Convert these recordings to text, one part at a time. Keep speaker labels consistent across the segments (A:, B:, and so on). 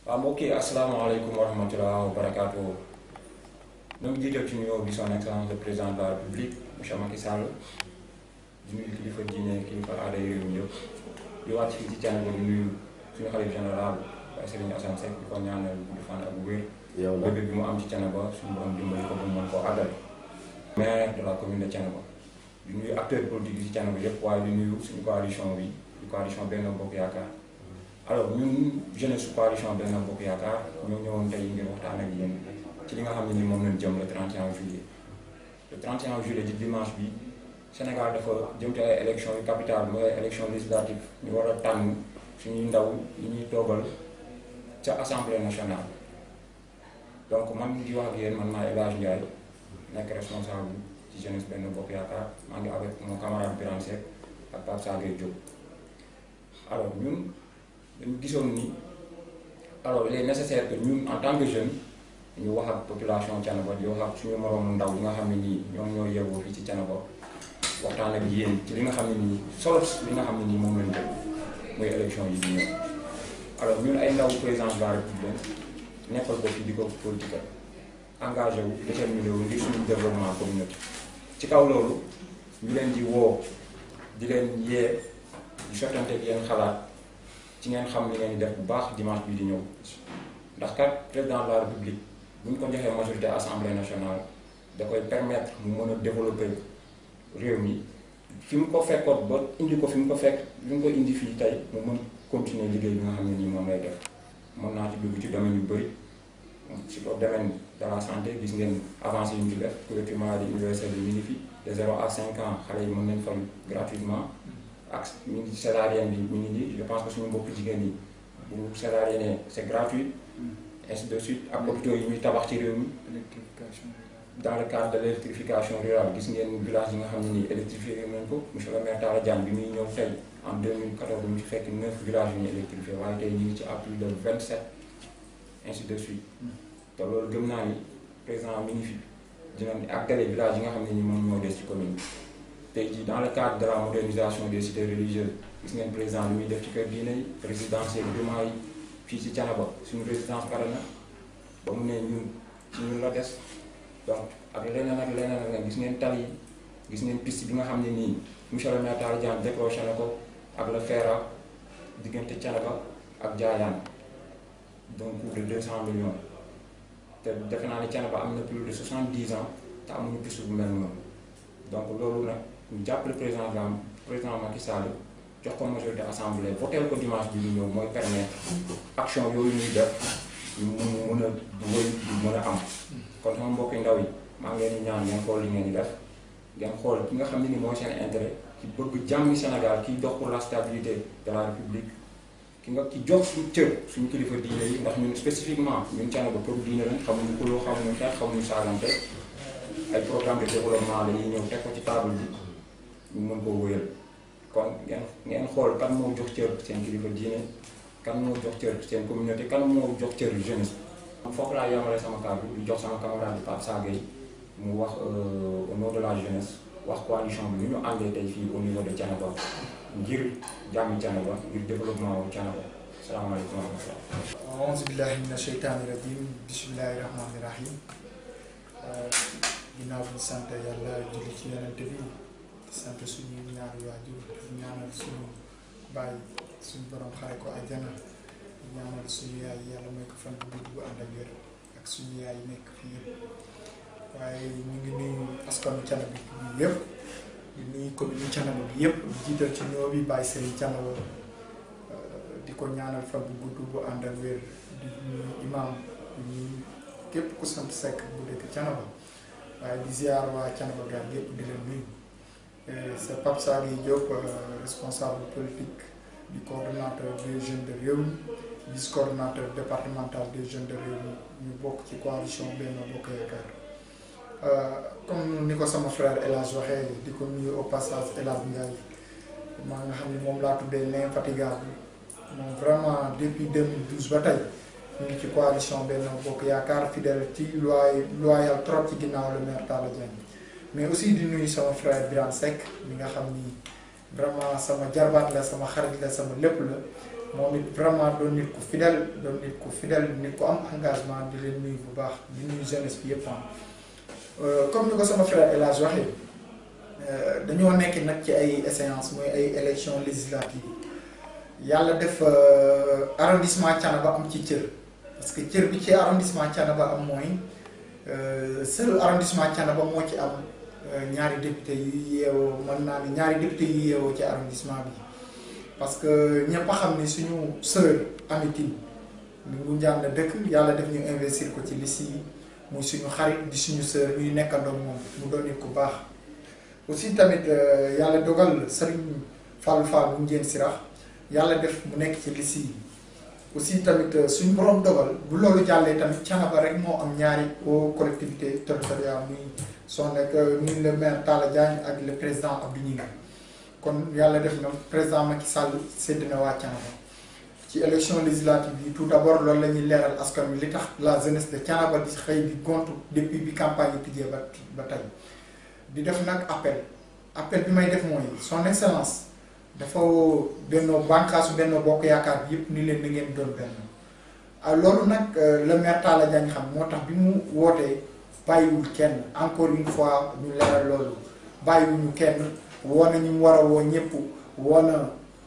A: waaw mbokk yi asalaamaaleykum wa rahmatulah wa barakaatu ñu ngi jiital ci nuyoo bi son excellence le président de la république monsieur Macky Sall di nuyu kilifa diine kilifa aada yi réew mi yëpp di wàcc fii ci Thiénaba di nuyu suñu xalif général Baye Serigne Assane Seck di ko ñaanal gudd fan ak bu wér.
B: yow la
A: bébé bi mu am ci Thiénaba suñu borom dimbali ko ba mu mën koo àggale. maire de la commune de Thiénaba di nuyu acteurs politiques yi ci Thiénaba yëpp waaye di nuyu suñu coalition bi di coalition Benno Bokk Yaakaar. alors ñun jeunesse su coalition Benno Bokk Yaakaar ñoo ñëwoon tey ngir waxtaan ak yéen ci li nga xam ne ni moom lañ jëm le 31 juillet le 31 juillet di dimanche bi Sénégal dafa jëm ci ay élections yu capitale mooy ay élections législatives ñu war a tànn suñuy ndaw yi ñuy toogal ca assemblée nationale donc man di wax ak yéen man maa El Hadj Ndiaye nekk responsable ci jeunesse Benno Bokk Yaakaar maa ngi avec mon camarade Birane Seck ak Pape Sagay Diop alors ñun dañu gisoon ni alors il est nécessaire que ñun en tant que jeune ñu wax ak population Thiénaba di wax ak suñu moroomu ndaw yi nga xam ne nii ñoom ñoo yeewoo fii ci Thiénaba waxtaan ak yéen ci li nga xam ne nii solo li nga xam ne nii moom lañ jël mooy élection yi di ñëw alors ñun ay ndaw président de la république nekkal ko fii di ko politique engagé wu déterminé wu ngir suñu développement communauté ci kaw loolu ñu leen di woo di leen yee di sottante ak yéen xalaat ci ngeen xam li ngeen di def bu baax dimanche bii di ñëw ndax kat président de la république bu ñu ko joxee majorité assemblée nationale da koy permettre mu mën a développer réew mi fi mu ko fekkoon ba indi ko fi mu ko fekk fi mu ko indi fii tey mu mën continuer liggéey bi nga xam ne nii moom lay def mën naa ci dugg ci domaine yu bëri ci le domaine de la santé gis ngeen avancé yu ñu ci def couverture maladie universelle bi mi ngi fi de 0 à 5 ans xale yi mën nañ fal gratuitement ak ñu ngi césarienne bi ñu ngi nii je pense que suñu mbokku jigéen ñi bu césarienne c'est gratuit ainsi de suite ak hôpitaux yi ñuy tabax ci réew mi
C: électrification
A: dans le cadre de l'électrification rurale gis ngeen village yi nga xam ne nii électrifié nañ ko monsieur le maire Talla Diagne bi muy ñëw tey en 2014 bu ñu ci fekk 9 villages yu ñu électrifié waaye tey ñu ngi ci à plus de 27 ainsi de suite te loolu gëm naa ni président mi ngi fi dina àggale village yi nga xam ne ni moom ñoo des ci commune bi tey jii dans le cadre de la modernisation des cités religieuses gis ngeen président li muy def ci kër diine yi résidentiel jumaa yi fii ci Thiénaba suñu résidence pare na ba mu ne ñun ci ñun la des donc ak leneen ak leneen ak leneen gis ngeen tali yi gis ngeen piste bi nga xam ne nii monsieur le maire Talla Diagne décroché na ko ak le FERA diggante Thiénaba ak Diayane donc coût de 200 millions te defe naa ne Thiénaba am na plus de 70 ans te amuñu piste bu mel noonu donc loolu nag ñu jàppale président de la président Macky Sall jox ko majorité assemblée voteel ko dimanche bi ñu ñëw mooy permettre action yooyu ñuy def ñu mun mën a wëy du mën a am kon sama mbokki ndaw yi maa ngi leen di ñaan ngeen xool li ngeen di def ngeen xool ki nga xam ne ni mooy seen intérêt ki bëgg jàmmi Sénégal kiy dox pour la stabilité de la République ki nga ki jox suñu cër suñu kilifa diine yi ndax ñun spécifiquement ñun Thiénaba pour diine lañ xamuñu kuloo xamuñu xeex xamuñu saagante ay programme de développement la ñuy ñëw teg ko ci table bi ñu mën koo wëyal kon ngeen ngeen xool kan moo jox cër seen kilifa diine kan moo jox cër seen communauté kan moo jox cër jeunesse foofu laa yemale sama kàddu di jox sama camarade Pape Sagay mu wax au nom de la jeunesse wax coalition bi ñu ñu àndee tey fii au niveau de Thiénaba ngir jàmmi Thiénaba ngir développement wu Thiénaba salaamaaleykum wa rahmatulah.
C: aouzu billahi mina sheytaani rajim bismillahi rahmaani rahim ginnaaw bi sant yàlla julli ci yonente bi sant suñu ñaari waajur di ñaanal suñu bàyyi suñu borom xare ko àjjana di ñaanal suñu yaay yàlla may ko fan bu gudd bu ànd ak wér ak suñu yaay nekk fii yëpp waaye ñu ngi nuyu askanu Thiénaba bi yëpp di nuyu commune Thiénaba bi yëpp di jiital ci ñoo bi bàyyi seen Thiénaba di ko ñaanal fan bu gudd bu ànd ak wér di nuyu imam di nuyu képp ku sant Seck bu dëkk Thiénaba waaye di ziar waa Thiénaba gaal yëpp di leen nuyu c'est Pape Sagay Diop responsable politique du coordonnateur des jeunes de Rewmi vice coordonnateur départemental des jeunes de Rewmi ñu bokk ci coalition Benno Bokk Yaakaar comme ni ko sama frère El Hadj waxee di ko nuyu au passage El Hadj Ndiaye maa nga xam ne moom laa tuddee l'infatigable moom vraiment depuis 2012 ba tey ñu ngi ci coalition Benno Bokk Yaakaar fidèle ci loy loyal trop ci ginnaaw le maire Talla Diagne mais aussi di nuyu sama frère Birane Seck mi nga xam ni vraiment sama jarbaat la sama xarit la sama lépp la moom it vraiment doon nit ku fidèle doon nit ku fidèle nit ku am engagement di leen nuyu bu baax di nuyu jeunesse bi yëpp comme ni ko sama frère El Hadj waxee dañoo nekk nag ci ay échéances mooy ay élections législatives yàlla def arrondissement Thiénaba am ci cër parce que cër bi ci arrondissement Thiénaba am mooy seul arrondissement Thiénaba moo ci am ñaari député yu yeewoo mën naa ne ñaari député yu yeewoo ci arrondissement bi parce que ñëpp a xam ne suñu sœur Amy Tine mu njàng na dëkk yàlla def ñu investir ko ci liste yi muy suñu xarit di suñu sœur ñuy nekkandoo moom mu doon nit ku baax aussi tamit yàlla dogal Serigne Fallou Fall bu njéen sirax yàlla def mu nekk ci liste yi aussi tamit suñu borom dogal bu loolu jàllee tamit Thiénaba rek moo am ñaari au collectivité territoriale muy son nekk muy le maire Talla Diagne ak le président Abdou Gningue kon yàlla def na président Macky Sall sédd na waa Thiénaba ci élection législative yi tout d'abord loolu la ñuy leeral askan wi li tax la jeunesse de Thiénaba di xëy di gontu depuis bi campagne yi tijjee ba ba tey di def nag appel appel bi may def mooy son excellence dafa bennoo bànqaasu bennoo bokk yaakaar bi yëpp ni leen na ngeen doon benn ah loolu nag le maire Talla Diagne xam moo tax bi mu wootee bàyyiwul kenn encore une fois ñu leeral loolu bàyyiwuñu kenn woo na ñu mu war a woo ñëpp woo na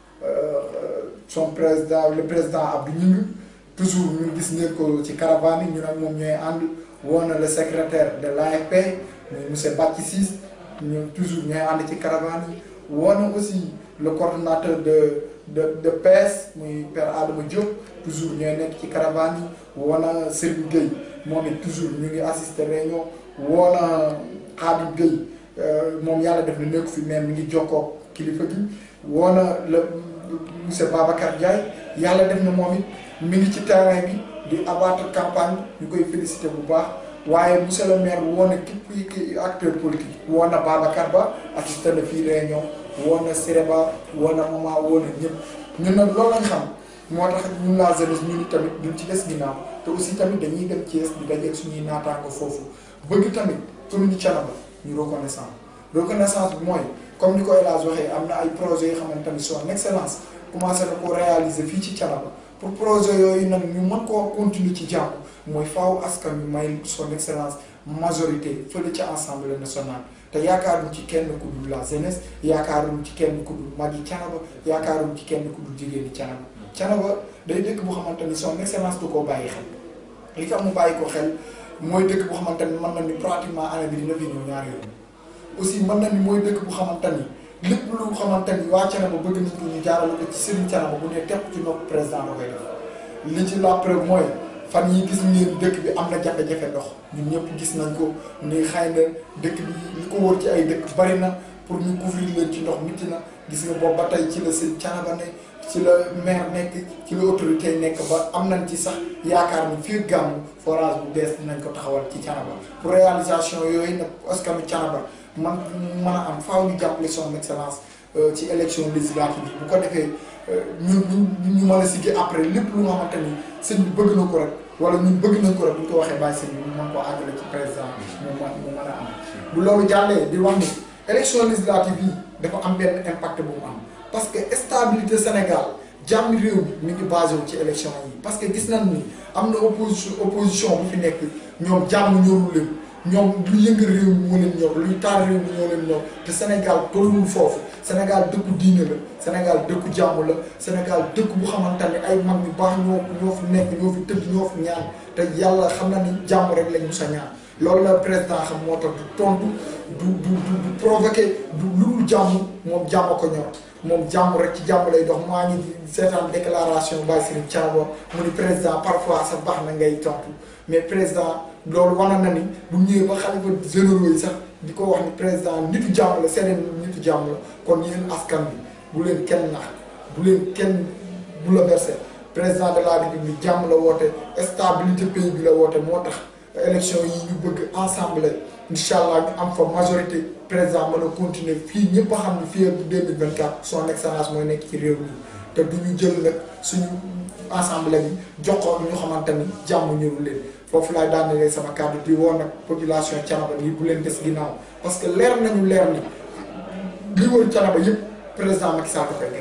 C: son président le président Abdou Gningue toujours ñu gis ngeen ko ci caravane yi ñu nag moom ñooy ànd woo na le secrétaire de l'AFP muy monsieur Bathie Ciss ñu toujours ñooy ànd ci caravane yi woo na aussi le coordonnateur de de de PS muy père Adama Diop toujours ñooy nekk ci caravane yi woo na Serigne Gueye moom it toujours ñu ngi assister réunion woo na Khadim Gueye moom yàlla def na nekk fi mais mi ngi jokkoo kilifa gi woo na le monsieur Babacar Ndiaye yàlla def na moom it mi ngi ci terrain bi di abattre campagne ñu koy féliciter bu baax waaye monsieur le maire woo na képp ki acteur politique woo na Babacar Ba assisté na fii réunion woo na Sireba woo na Mama woo na ñëpp ñun nag loolu lañ xam moo tax ñun la jeunesse ñu ni tamit duñ ci des ginnaaw te aussi tamit dañuy dem Thiès di dajeeg suñuy naataango foofu bëgg tamit commune Thiénaba ñu reconnaissance reconnaissance bi mooy comme ni ko El Hadj waxee am na ay projets yoo xamante ni son excellence commencé na ko réaliser fii ci Thiénaba pour projet yooyu nag ñu mën koo continuer ci jàmm mooy faaw askan wi may son excellence majorité fële ci assemblée nationale te yaakaaruñ ci kenn ku dul la jeunesse yaakaaruñ ci kenn ku dul mag yi Thiénaba yaakaaruñ ci kenn ku dul jigéen ñi Thiénaba Thiénaba day dëkk bu xamante ni son excellence du koo bàyyi xel li tax mu bàyyi ko xel mooy dëkk bu xamante ni mën na ni pratiquement année bi dina fi ñëw ñaari yoon aussi mën na ni mooy dëkk bu xamante ni lépp lu xamante ni waa Thiénaba bëgg nañ ko ñu jaarale ko ci Serigne Thiénaba bu ne tepp ci nopp président da koy def li ci la preuve mooy fan yi gis ngeen dëkk bi am na jafe-jafe ndox ñun ñëpp gis nañ ko ni xëy na dëkk bi li ko wër ci ay dëkk bari na pour ñu couvrir leen ci ndox mitti na gis nga boobu ba tey ci la Serigne Thiénaba ne ci la maire nekk ci la autorité yi nekk ba am nañ ci sax yaakaar ni fii gàmmu forage bu bees dinañ ko taxawal ci Thiénaba pour réalisation yooyu nag askanu Thiénaba man mën a am faaw ñu jàppale son excellence ci élection législative bi bu ko defee ñun ñu ñu mën a siggi après lépp lu nga xamante ni sëñ bi bëgg na ko rek wala ñun bëgg nañ ko rek bu ñu ko waxee bàyyi sëñ bi ñu mën koo àggale ci président mu mën mu mën a am bu loolu jàllee di wax ni élection législative yi dafa am benn impact bu mu am parce que stabilité Sénégal jàmm réew mi mi ngi basé wu ci élection yi parce que gis nañ ni am na opposition opposition bu fi nekk ñoom jàmm ñoru leen ñoom lu yëngal réew mi moo leen ñor luy taal réew mi ñoo leen ñor te Sénégal tolluwul foofu Sénégal dëkku diine la Sénégal dëkku jàmm la Sénégal dëkk bu xamante ne ay mag ñu baax ñoo ñoo fi nekk ñoo fi tëdd ñoo fi ñaan te yàlla xam na ni jàmm rek lañ musa ñaan loolu la président xam moo tax du tontu du du du provoqué du lu dul jàmm moom jàmm ko ñor moom jàmm rek ci jàmm lay dox maa ngi seetaan déclaration Baye Serigne Thiénaba mu ni président parfois sa baax na ngay tontu mais président loolu wane na ni bu ñëwee ba xalifa généraux yi sax di ko wax ni président nitu jàmm la seen nitu jàmm la kon yéen askan bi bu leen kenn nax bu leen kenn bu la versé président de la république jàmm la woote stabilité pays bi la woote moo tax élection yi ñu bëgg ensemble incha allah ñu am fa majorité président mën a continuer fii ñëpp a xam ne fii ak 2024 son excellence mooy nekk ci réew mi te du ñu jël nag suñu assemblée bi jox ko ñu xamante ni jàmm ñëwul leen foofu laay daanelee sama kàddu di woo nag population Thiénaba bi bu leen des ginnaaw parce que leer nañu leer ni li wër Thiénaba yëpp président Macky Sall dafay gagné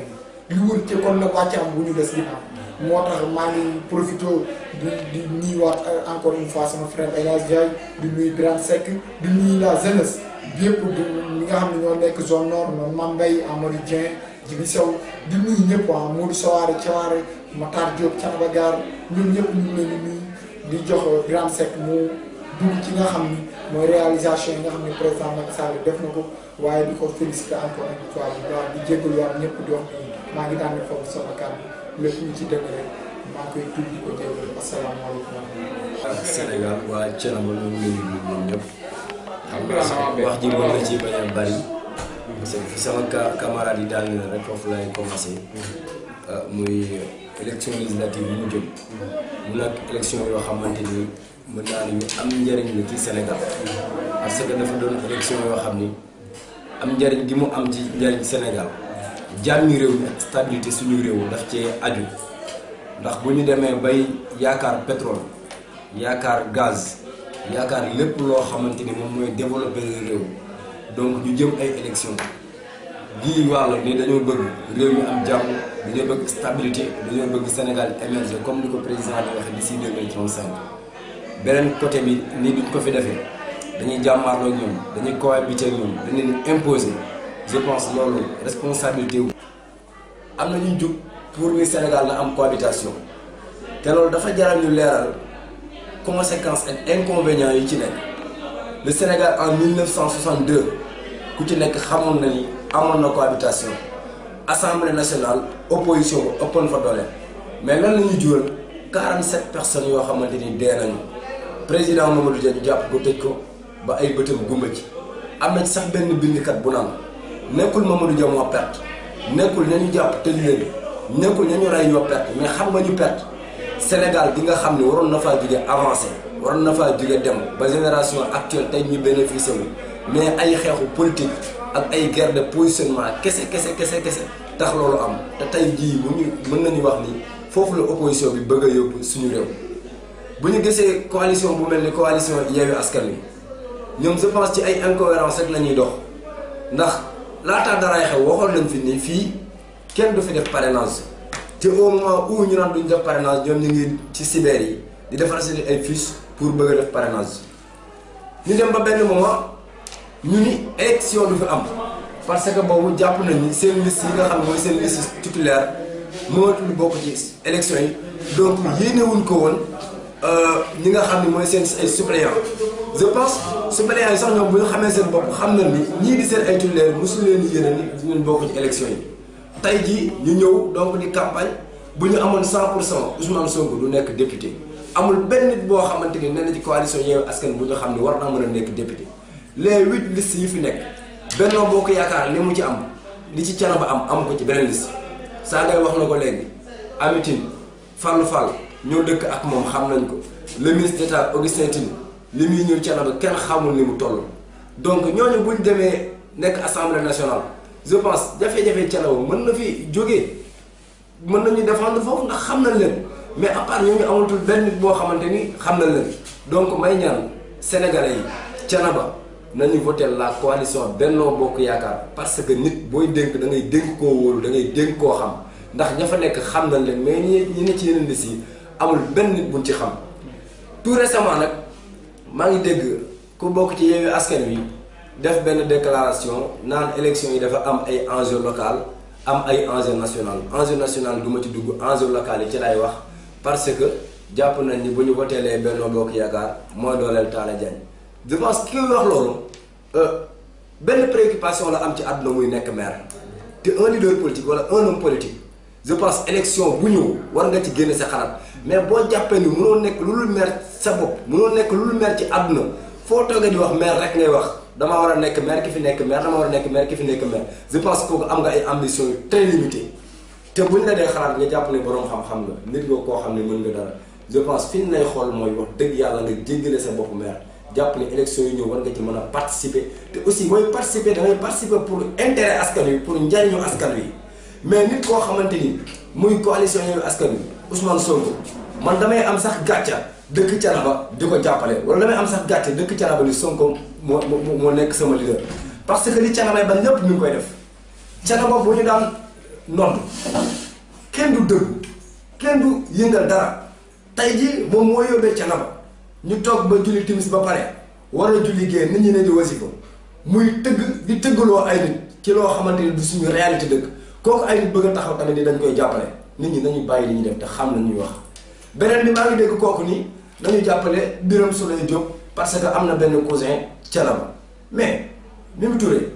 C: li wër ci kon nag wàcc am bu ñu des ginnaaw moo tax maa ngi profité di di nuyuwaat encore une fois sama frère El Hadj Ndiaye di nuyu Birane Seck di nuyu la jeunesse yëpp di ñi nga xam ne ñoo nekk zone nord noonu Mame Mbaye Amadou Dieng Jibi Sow di nuyu ñëpp ah Modou Soare Thiaware Matar Diop Thiaba Gare ñun ñëpp ñu ngi leen di nuyu di jox Birane Seck mu dugg ci nga xam ni mooy réalisation yi nga xam ne président Macky Sall def na ko waaye di ko félicité encore une fois bu baax di jégaluwaat ñëpp di wax ni maa ngi daan foofu sama kàddu lépp ñu ci dëgg rek maa ngi koy tudd di ko jégalu asalaamaaleykum.
B: ak Sénégal waa Thiénaba ñu ngi leen di nuyu ñoom ñëpp. xam nga wax ji mën na ci bañ a bari. parce que fi sama ca camarade yi daal rek foofu lay commencé. muy élection législative yi ñu jëm. mu nag élection yoo xamante ni mën naa ne ñu am njëriñ la ci Sénégal. parce que dafa doon élection yoo xam ni am njëriñ gi mu am ci njëriñ Sénégal. jàmmi réew mi ak stabilité suñu réew daf cee aju ndax bu ñu demee bay yaakaar pétrole yaakaar gaz yaakaar lépp loo xamante ni moom mooy développer réew donc ñu jëm ay élection gii wàll ni dañoo bëgg réew mi am jàmm dañoo bëgg stabilité dañoo bëgg Sénégal émerger comme ni ko président di waxee d'ici 2035 beneen côté bi nii duñ ko fi defee dañuy jàmmaarloo ñoom dañuy cohabiter ñoom dañ leen imposer je pense loolu responsabilité wu. am na ñu jug pour ni Sénégal na am cohabitation te loolu dafa jaral ñu leeral conséquences ak inconvénients yi ci nekk le Sénégal en 1962 ku ci nekk xamoon na ni amoon na cohabitation assemblée nationale opposition bu ëppoon fa doole mais lan la ñuy jural 47 personnes yoo xamante ni dee nañu président Mamadou Dia ñu jàpp ko tëj ko ba ay bëtam gumba ci am na ci sax benn bindkat bu naan. nekkul Mamadou Dia moo perte nekkul ña ñu jàpp tëj leen nekkul ña ñu rey ñoo perte mais xam nga ñu perte Sénégal gi nga xam ne waroon na faa jóge avancé waroon na faa jóge dem ba génération actuelle tey ñu bénéficié wu mais ay xeexu politique ak ay guerre de positionnement kese kese kese kese tax loolu am te tey jii bu ñu mën nañu wax ni foofu la opposition bi bëgg a yóbbu suñu réew bu ñu gisee coalition bu mel ni coalition Yewwi Askan Wi ñoom je pense ci ay incohérence rek la ñuy dox ndax laataa daraay xew waxoon nañ fi ni fii kenn du fi def parrainage te au moment où ñu naan duñ def parrainage ñoom ñu ngi ci cyber yi di defar seen ay fiches pour bëgg a def parrainage ñu dem ba benn moment ñu ni élection du fi am parce que boobu jàpp nañ ni seen liste yi nga xam ne mooy seen liste titulaire mënatul bokk ci élection yi donc yéenewuñ ko woon ñi nga xam ne mooy seen ay suppléants je pense suppléants yi sax ñoom bu ñu xamee seen bopp xam nañ ni ñii di seen ay titulaire mosu leen di yéene ni ñun bokk ci élection yi tey jii ñu ñëw donc di campagne bu ñu amoon 100 pour cent Ousmane Sonko du nekk député amul benn nit boo xamante ni nee na ci coalition Yewwi Askan bu ñu xam ne war naa mën a nekk député les huit listes yi fi nekk Benno Bokk Yaakaar li mu ci am li ci Thiénaba am amu ko ci beneen liste saa ngay wax na ko léegi Amitine Fallou Fall ñoo dëkk ak moom xam nañ ko le ministre d'État Augustin Tine li muy ñëw Thiénaba kenn xamul ni mu toll donc ñooñu buñ demee nekk assemblée nationale je pense jafe-jafe Thiénaba mën na fi jógee mën nañu défendre foofu ndax xam nañ leen mais à part ñooñu amatul benn nit boo xamante ni xam nañ leen donc may ñaan sénégalais yi Thiénaba nañu voté la coalition Benno Bokk Yaakaar parce que nit booy dénk da ngay dénk koo wóolu da ngay dénk koo xam ndax ña fa nekk xam nañ leen mais ñi ñi ne ci yeneen liste yi amul benn nit buñ ci xam tout récemment nag maa ngi dégg ku bokk ci Yewwi Askan Wi def benn déclaration naan élection yi dafa am ay enjeu local am ay enjeu national enjeu national du ma ci dugg enjeu local yi ci lay wax parce que jàpp nañ ni bu ñu voteelee Benno Bokk Yaakaar mooy dooleel Talla Diagne je pense ki wax loolu benn préoccupation la am ci àdduna muy nekk maire te un leader politique wala un homme politique je pense élection bu ñëw war nga ci génne sa xalaat mais boo jàppee ni mënoo nekk lu dul maire sa bopp mënoo nekk lu dul maire ci àdduna foo toogee di wax maire rek ngay wax damaa war a nekk maire ki fi nekk maire dama war a nekk maire ki fi nekk maire je pense kooku am nga ay ambition yu très limitées te buñ la dee xalaat nga jàpp ne borom xam-xam nga nit nga koo xam ne mën nga dara je pense fi ñu lay xool mooy wax dëgg yàlla nga jéggale sa bopp maire jàpp ne élection yi ñëw war nga ci mën a participer te aussi booy participer da ngay participer pour intérêt askan wi pour njariñu askan wi mais nit koo xamante ni muy coalition Yewwi Askan Wi Ousmane Sonko man damay am sax gàcca dëkk Thiénaba di ko jàppale wala damay am sax gàcce dëkk Thiénaba ni Sonko moo moo moo nekk sama leader parce que li Thiénaba ba ñëpp ñu ngi koy def Thiénaba bu ñu daan nodd kenn du dëggu kenn du yëngal dara tey ji moom moo yóbbee Thiénaba ñu toog ba julli timis ba pare war a julli génn nit ñi ne di wasifa muy tëgg di tëggaloo ay nit ci loo xamante ni du suñu réalité dëkk kooku ay nit bëgg a taxaw tamit ni dañ koy jàppale nit ñi nañu bàyyi li ñuy def te xam na ñuy wax beneen bi maa ngi dégg kooku nii nañu jàppale Birame Souleye Diop parce que am na benn cousin Thiénaba mais Mimi Touré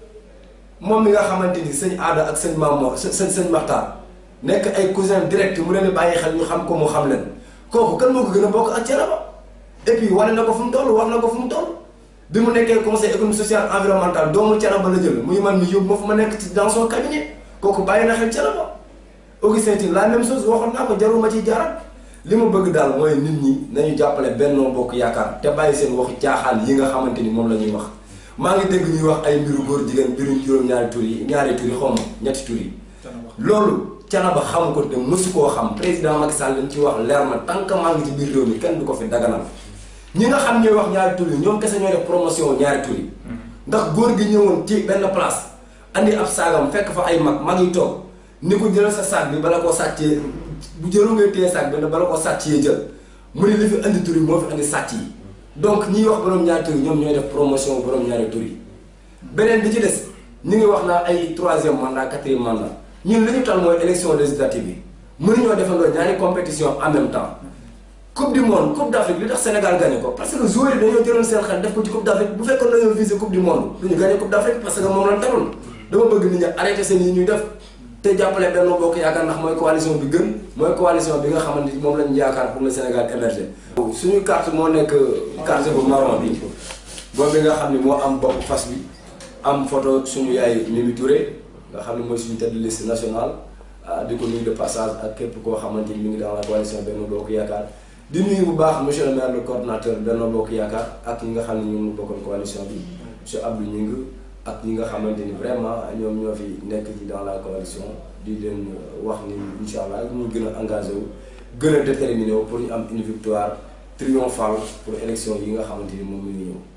B: moom mi nga xamante ni sëñ aada ak sëñ Mamour sëñ sëñ Maxtaar nekk ay cousin direct mu leen di bàyyi xel ñu xam ko mu xam leen kooku kan moo ko gën a bokk ak Thiénaba et puis wane na ko fu mu toll wax na ko fu mu toll bi mu nekkee conseil économique social environnemental doomu Thiénaba la jël muy man mi yóbbu ma fu ma nekk ci dans son cabinet kooku bàyyi na xel Thiénaba Augustin Tine la même chose waxoon naa ko jarul ma ciy jaarat li ma bëgg daal mooy nit ñi nañu jàppale Benno Bokk Yaakaar te bàyyi seen waxu caaxaan yi nga xamante ni moom la ñuy wax maa ngi dégg ñuy wax ay mbiru góor jigéen mbiru juróom-ñaari tur yi ñaari tur yi xaw ma ñetti tur yi loolu Thiénaba xamu ko te mësu koo xam président Macky Sall lañ ci wax leer na tant que maa ngi ci biir réew mi kenn du ko fi daganal ñi nga xam ñooy wax ñaari tur yi ñoom kese ñooy def promotion ñaari tur yi ndax góor gi ñëwoon ci benn place andi ab saagam fekk fa ay mag mag yi toog ni ko jëlal sa saag bi bala koo sàccee bu jëlu ngay téye saag bi bala koo sàccee jël mu ne li fi andi tur yi moo fi andi sàcc yi donc ñiy wax borom ñaari tur yi ñoom ñooy def promotion borom ñaari tur yi beneen bi ci des ñu ngi wax naa ay troisième mandat quatrième mandat ñun li ñu tal mooy élection législative yi mënuñoo defandoo ñaari compétition en même temps coupe du monde coupe d' Afrique li tax Sénégal gagné ko parce que joueurs yi dañoo jëloon seen xel def ko ci coupe d' Afrique bu fekkoon dañoo visé coupe du monde du ñu gagné coupe d' Afrique parce que moom lañ taloon dama bëgg nit ñi arrêté seen yi ñuy def te jàppale Benno Bokk Yaakaar ndax mooy coalition bi gën mooy coalition bi nga xamante ni moom lañu yaakaar pour le Sénégal émerger suñu carte moo nekk carte bu marron bi boobu bi nga xam ne moo am bopp fas bi am photo suñu yaay Mimi Touré nga xam ne mooy suñu tête de liste nationale di ko nuyu de passage ak képp koo xamante ni mi ngi dans la coalition Benno Bokk Yaakaar di nuyu bu baax monsieur le maire le coordonnateur Benno Bokk Yaakaar ak ñi nga xam ne ñoom ñu bokkoon coalition bi monsieur Abdou Gningue ak ñi nga xamante ni vraiment ñoom ñoo fi nekk ci dans la coalition di leen wax ni incha allah ñu gën a engagé wu gën a déterminé wu pour ñu am une victoire triomphale pour élection yi nga xamante ni moom mi ngi ñëw